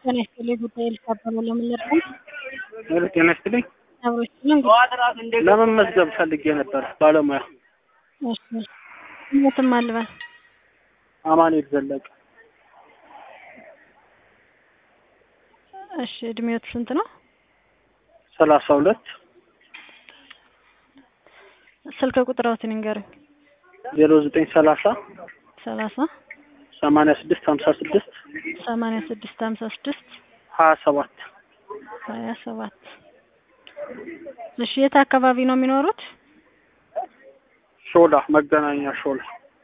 ጤና ይስጥልኝ ጉዳይ ልታበሉ ለምን ልርዳኝ? ጤና ይስጥልኝ። አብሮች እንግዲህ ለመመዝገብ ፈልጌ ነበር ባለሙያ እሺ ሞትም አልባል አማኑኤል ዘለቀ እሺ እድሜዎት ስንት ነው? ሰላሳ ሁለት ስልክ ቁጥራዎትን ይንገሩኝ። ዜሮ ዘጠኝ ሰላሳ ሰላሳ ሰማንያ ስድስት ሀምሳ ስድስት ሰማንያ ስድስት ሀምሳ ስድስት ሀያ ሰባት ሀያ ሰባት እሺ የት አካባቢ ነው የሚኖሩት? ሾላ መገናኛ ሾላ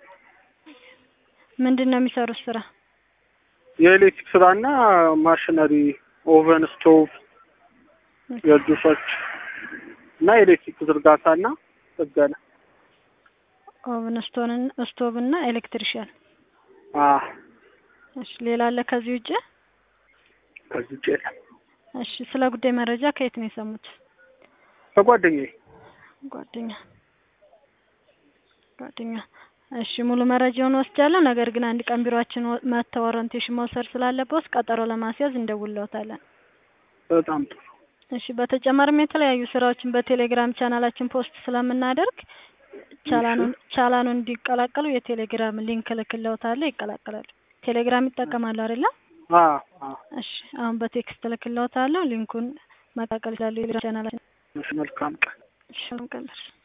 ምንድን ነው የሚሰሩት ስራ? የኤሌክትሪክ ስራና ማሽነሪ ኦቨን፣ ስቶቭ፣ የጁሶች እና ኤሌክትሪክ ዝርጋታና ጥገና ኦቭን ስቶን ስቶቭ እና ኤሌክትሪሽያን። አ እሺ ሌላ አለ ከዚህ ውጭ? ከዚህ ውጭ የለም። እሺ ስለ ጉዳይ መረጃ ከየት ነው የሰሙት? ከጓደኛዬ ጓደኛ ጓደኛ። እሺ ሙሉ መረጃውን ወስጃለሁ። ነገር ግን አንድ ቀን ቢሮአችን ወ- መጥተው ኦሪንቴሽን መውሰድ ስላለበት ቀጠሮ ለማስያዝ እንደውለውታለን። በጣም ጥሩ። እሺ በተጨማሪም የተለያዩ ስራዎችን በቴሌግራም ቻናላችን ፖስት ስለምናደርግ ቻላኑን ቻላኑን እንዲቀላቀሉ የቴሌግራም ሊንክ እልክልዎታለሁ። ይቀላቀላሉ። ቴሌግራም ይጠቀማሉ አይደለ? አ አ እሺ አሁን በቴክስት እልክልዎታለሁ። ሊንኩን መቀላቀል ይችላሉ። የቴሌግራም ቻናላችን እሺ፣ መልካም ቀን። እሺ ቀን